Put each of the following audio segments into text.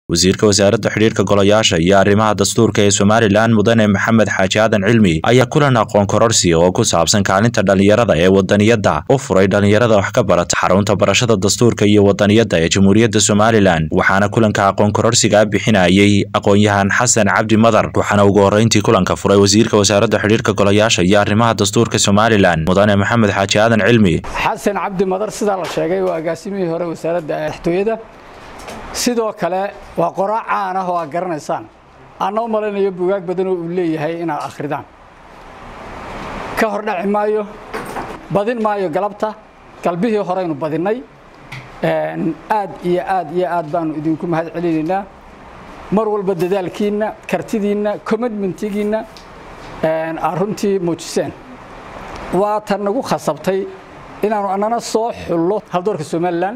wasiirka wasaaradda xidhiirka golayaasha iyo arrimaha dastuurka ee somalilan mudane maxamed xaaji aadan cilmi ayaa kulan aqoon kororsi oo ku saabsan kaalinta dhallinyarada ee wadaniyadda u furay dhallinyarada wax ka barata xarunta barashada dastuurka iyo wadaniyadda ee jamhuuriyadda somalilan waxaana kulanka aqoon kororsiga bixinayay aqoon-yahan xasan cabdi madar waxaana ugu horreyntii kulanka furay wasiirka wasaaradda xidhiirka golayaasha iyo arrimaha dastuurka somalilan mudane maxamed xaaji aadan cilmi xasan cabdi madar sidaa la sheegay waa agaasimihii hore wasaaradda madaxtooyada sidoo kale waa qoraa caan ah oo aad garanaysaan aanna u malaynayo bugaag badan oo uu leeyahay inaad akhridaan ka hor dhaci maayo badin maayo galabta galbihii horeynu badinnay aad iyo aad iyo aad baanu idinku mahad celinaynaa mar walba dadaalkiinna kartidiinna commitmentigiinna aad runtii muujiseen waa tan nagu khasabtay inaanu annana soo xullo haldoorka somalilan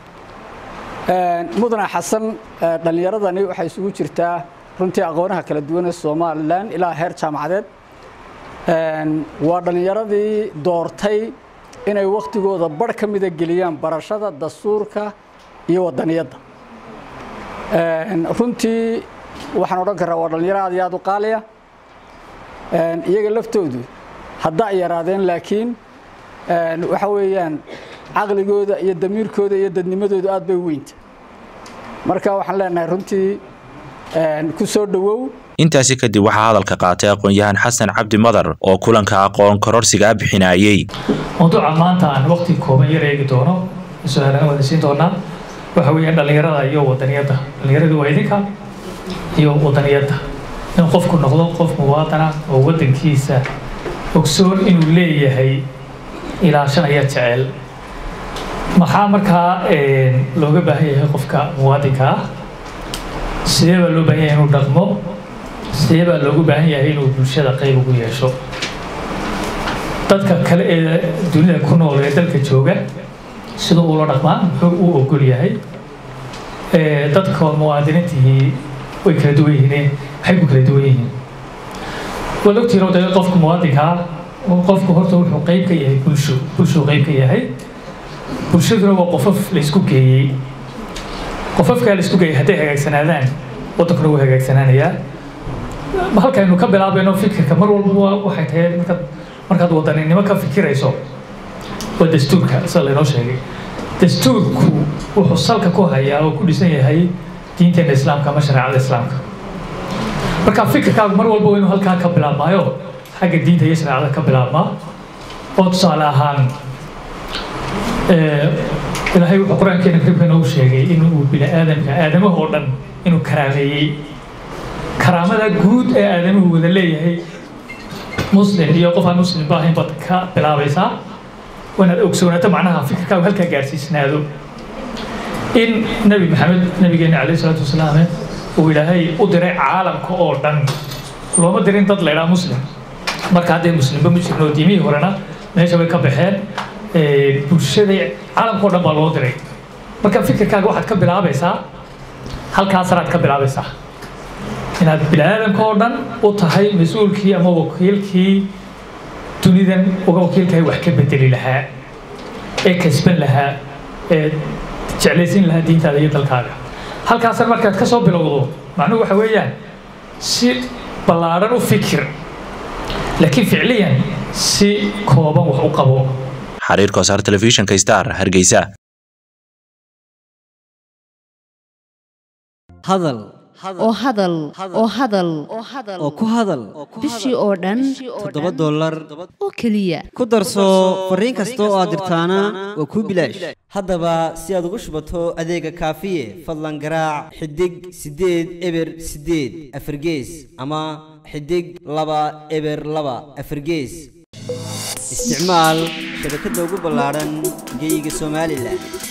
mudane xasan dhallinyaradani waxay isugu jirtaa runtii aqoonaha kala duwan ee somalilan ilaa heer jaamacadeed waa dhallinyaradii doortay inay wakhtigooda barh ka mida geliyaan barashada dastuurka iyo wadaniyadda runtii waxaan odhan karaa waa dhallinyaro aad iyo aad u qaaliya iyaga laftoodu hadda ay yaraadeen laakiin waxa weeyaan caqligooda iyo damiirkooda iyo dadnimadoodu aad bay weynta marka waxaan leenahay runtii ku soo dhowow intaasi kadib waxaa hadalka qaatay aqoon-yahan xasan cabdi madar oo kulanka aqoon kororsigaa bixinayey mawduuca maanta aan waqti kooban yar eegi doono su-aalana wada siin doonaa waxa weeyaan dhallinyarada iyo wadaniyadda dhallinyaradu waa idinka iyo wadaniyadda in qofku noqdo qof muwaadana oo waddankiisa ogsoon inuu leeyahay ilaashanaya jecel maxaa markaa looga baahan yahay qofka muwaadinka ah sidee baa loo baahan yahay inuu dhaqmo sidee baa loogu baahan yahay inuu bulshada qayb ugu yeesho dadka kale ee dunida ku nool ee dalka jooga sida uula dhaqmaa muxuu u ogol yahay dadka muwaadiniintihii way kala duwan yihiin maxay ku kala duwan yihiin waad ogtihiin de qofka muwaadinkaa qofku horta wuxuu qayb ka yahay bulsho bulshuu qayb ka yahay bulshaduna waa qofaf laysku geeyey qofafkaa laysku geeyey hadday hagaagsanaadaan waddankuna wuu hagaagsanaanayaa halkaynu ka bilaabayno fikirka mar walba waxay tahay markaad markaad wadaninimo ka fikirayso waa dastuurka sida laynoo sheegay dastuurku wuxuu salka ku hayaa oo ku dhisan yahay diinteena islaamka ama shareecada islaamka marka fikirkaagu mar walba inuu halkaa ka bilaabmaayo xagga diinta iyo shareecada ka bilaabmaa oo tusaale ahaan ilaahay wuxuu qur-aankeena kariimka noogu sheegay inuu bini aadamka aadamaha oo dhan inuu karaameeyey karaamada guud ee aadamuhu wada leeyahay muslim iyo qof aan muslim ba ahayn baad ka bilaabaysaa waanaad ogsoonaato macnaha fikirkaagu halkaa gaarsiisnaado in nebi maxamed nabigeena calayhi salaatu wasalaam uu ilaahay u diray caalamka oo dhan looma dirin dad laydhaa muslim marka haddee muslimba ma jirno diimihii horena meesha bay ka baxeen bulshada caalamka o dhan baa loo diray marka fikirkaaga waxaad ka bilaabaysaa halkaasanaad ka bilaabaysaa inaad bini-aadamka oo dhan u tahay mas-uulkii ama wakiilkii dunidan uga wakiilkahay wax ka bedeli lahaa ee kasban lahaa ee jeclaysin lahaa diintaada iyo dalkaaga halkaasna markaad ka soo bilowdo macnuhu waxa weeyaan si ballaadhan u fikir laakiin ficliyan si kooban wax u qabo xariirka wasaar telefishinka star hargeysa hadal oo hadal oo hadal oo ku hadal bishii oo dhan toddoba dollar oo keliya ku darso fariin kasta oo aad dirtaana waa kuu bilaash haddaba si aad ugu shubato adeega kaafiye fadlan garaac xidig siddeed eber siddeed afargees ama xidig laba eber laba afargees isticmaal shabakadda ugu ballaadhan geeyiga somalilan